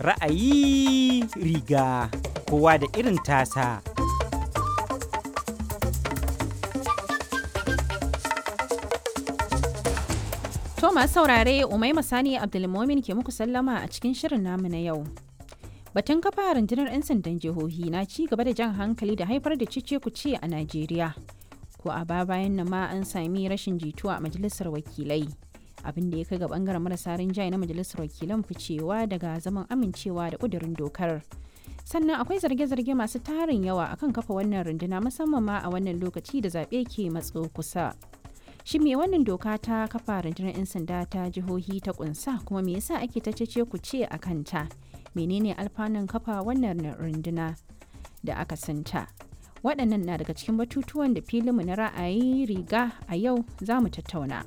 Ra'ayi riga kowa da irin tasa. To masu saurare Umaima Sani Abdulmomin ke muku sallama a cikin shirin namu na yau. Batun kafa rundunar 'yan sandan jihohi na ci gaba da jan hankali da haifar da cice kuce a Najeriya. Ko a ba bayan nan ma an sami rashin jituwa a majalisar wakilai. Abin da ya kai ga bangaren marasa rinjaye na majalisar wakilan ficewa daga zaman amincewa da kudurin dokar. Sannan akwai zarge-zarge masu tarin yawa akan kafa wannan runduna musamman ma a wannan lokaci da zaɓe ke matso kusa. Shin me wannan doka ta kafa rundunar 'yan sanda ta jihohi ta kunsa kuma me yasa ake ta cece ku ce a kanta? Menene alfanun kafa wannan runduna da aka santa? Waɗannan na daga cikin batutuwan da filinmu na ra'ayi riga a yau za mu tattauna.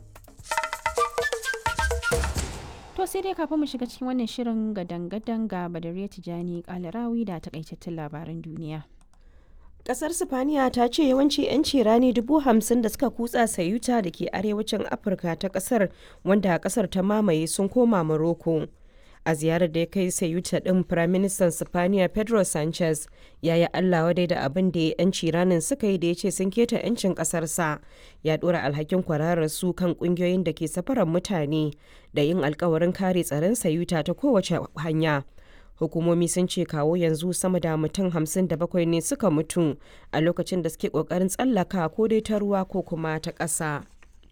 To sai dai kafin mu shiga cikin wannan shirin gadan-gadan ga Badariya Tijani Kalarawi da takaitattun labaran duniya. Kasar Sifaniya ta ce yawanci 'yanci rani dubu hamsin da suka kutsa sayuta da ke arewacin Afirka ta kasar wanda kasar ta mamaye sun koma Morocco. A ziyarar da ya kai sayuta ɗin Firaministan Sifaniya Pedro Sanchez ya yi Allah wadai da abin da 'yanci ranin suka yi da ya ce sun keta 'yancin ƙasarsa. Ya ɗora alhakin kwararar su kan ƙungiyoyin da ke safarar mutane da yin alkawarin kare tsaron sayuta ta kowace hanya. hukumomi sun ce kawo yanzu sama da mutum hamsin da bakwai ne suka mutu a lokacin da suke kokarin tsallaka ko dai ta ruwa ko kuma ta ƙasa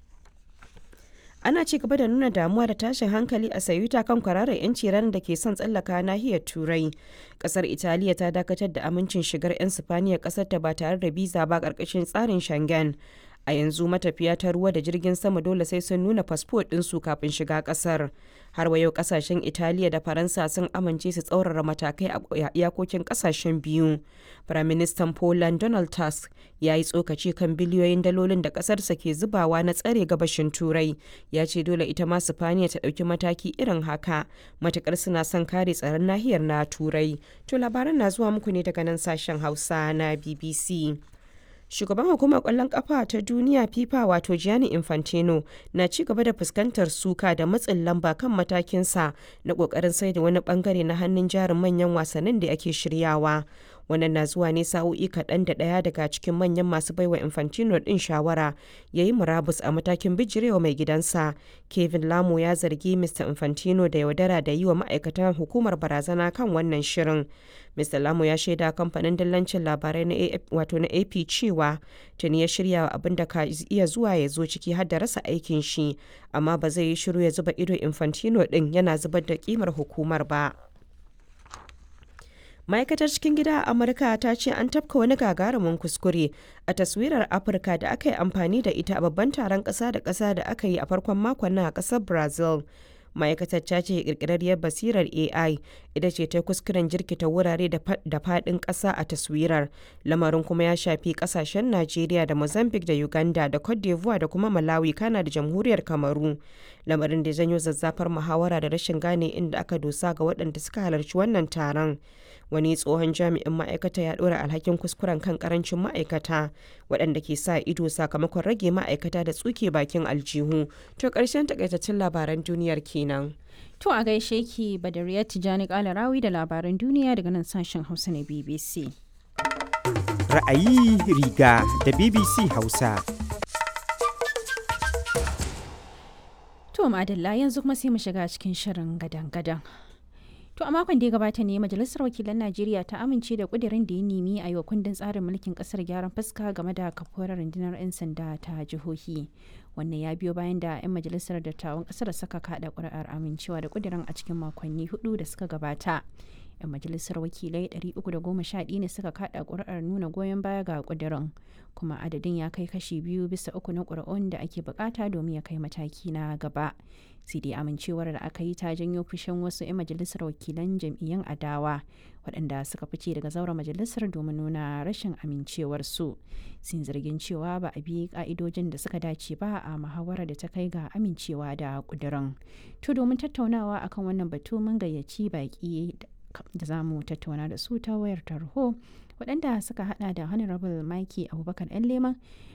ana ci gaba da nuna damuwa da tashin hankali a sayuta kan kwararar 'yanci ranar da ke son tsallaka nahiyar turai kasar italiya ta dakatar da amincin shigar 'yan sifaniya kasar ta ba tare da biza ba karkashin tsarin shangen a yanzu matafiya ta ruwa da jirgin sama dole sai sun nuna fasfo ɗinsu kafin shiga ƙasar har wa yau ƙasashen italiya da faransa sun amince su tsaurara matakai a iyakokin ƙasashen biyu firaministan poland donald tusk ya yi tsokaci kan biliyoyin dalolin da ƙasarsa ke zubawa na tsare gabashin turai ya ce dole ita ma sifaniya ta ɗauki mataki irin haka matukar suna son kare tsaron nahiyar na turai to labaran na zuwa muku ne daga nan sashen hausa na bbc shugaban hukumar kwallon kafa ta duniya fifa wato gianni infantino na ci gaba da fuskantar suka da matsin lamba kan matakinsa na kokarin sai da wani bangare na hannun jarin manyan wasannin da ake shiryawa wannan na zuwa ne sa'o'i kaɗan da ɗaya daga cikin manyan masu baiwa infantino ɗin shawara ya yi murabus a matakin bijirewa mai gidansa kevin lamo ya zargi mr infantino da yaudara da yi wa ma'aikatan hukumar barazana kan wannan shirin mr lamo ya shaida kamfanin dillancin labarai na wato na ap cewa tuni ya shirya abin da ka iya zuwa ya zo ciki har da rasa aikin shi amma ba zai yi shiru ya zuba ido infantino ɗin yana zubar da kimar hukumar ba ma'aikatar cikin gida a amurka ta ce an tafka wani gagarumin kuskure a taswirar afirka da aka yi amfani da ita a babban taron ƙasa da ƙasa da aka yi a farkon makon nan a ƙasar brazil ma'aikatar ta ce kirkirarriyar basirar ai ita ce ta kuskuren jirkita wurare da faɗin ƙasa a taswirar lamarin kuma ya shafi ƙasashen najeriya da mozambique da uganda da cote d'ivoire da kuma malawi kana da jamhuriyar kamaru lamarin da janyo zazzafar muhawara da rashin gane inda aka dosa ga waɗanda suka halarci wannan taron wani tsohon jami'in ma'aikata ya ɗora alhakin kuskuren kan karancin ma'aikata waɗanda ke sa ido sakamakon rage ma'aikata da tsuke bakin aljihu to ƙarshen takaitaccen labaran duniyar kenan. To a gaishe ki Badariya Tijani Kalarawi da labaran duniya daga nan sashen Hausa na BBC. Ra'ayi riga da BBC Hausa. To madalla yanzu kuma sai mu shiga cikin shirin gadan-gadan. To a makon da ya gabata ne Majalisar Wakilan Najeriya ta amince da kudirin da ya nemi a yi wa kundin tsarin mulkin kasar gyaran fuska game da kafuwar rundunar 'yan sanda ta jihohi. Wannan ya biyo bayan da 'yan majalisar dattawan kasar saka kada kuri'ar amincewa da kudirin a cikin makonni hudu da suka gabata. 'yan majalisar wakilai 311 ne suka kada kuri'ar nuna goyon baya ga kudirin kuma adadin ya kai kashi biyu bisa uku na kuri'un da ake bukata domin ya kai mataki na gaba sai dai amincewar da aka yi ta janyo fushin wasu 'yan majalisar wakilan jam'iyyun adawa waɗanda suka fice daga zauren majalisar domin nuna rashin amincewarsu sun zargin cewa ba a bi ka'idojin da suka dace ba a muhawarar da ta kai ga amincewa da kudirin to domin tattaunawa akan wannan batu mun gayyaci baki da za mu tattauna da su ta wayar tarho waɗanda suka hada da honorable mikey abubakar yan leman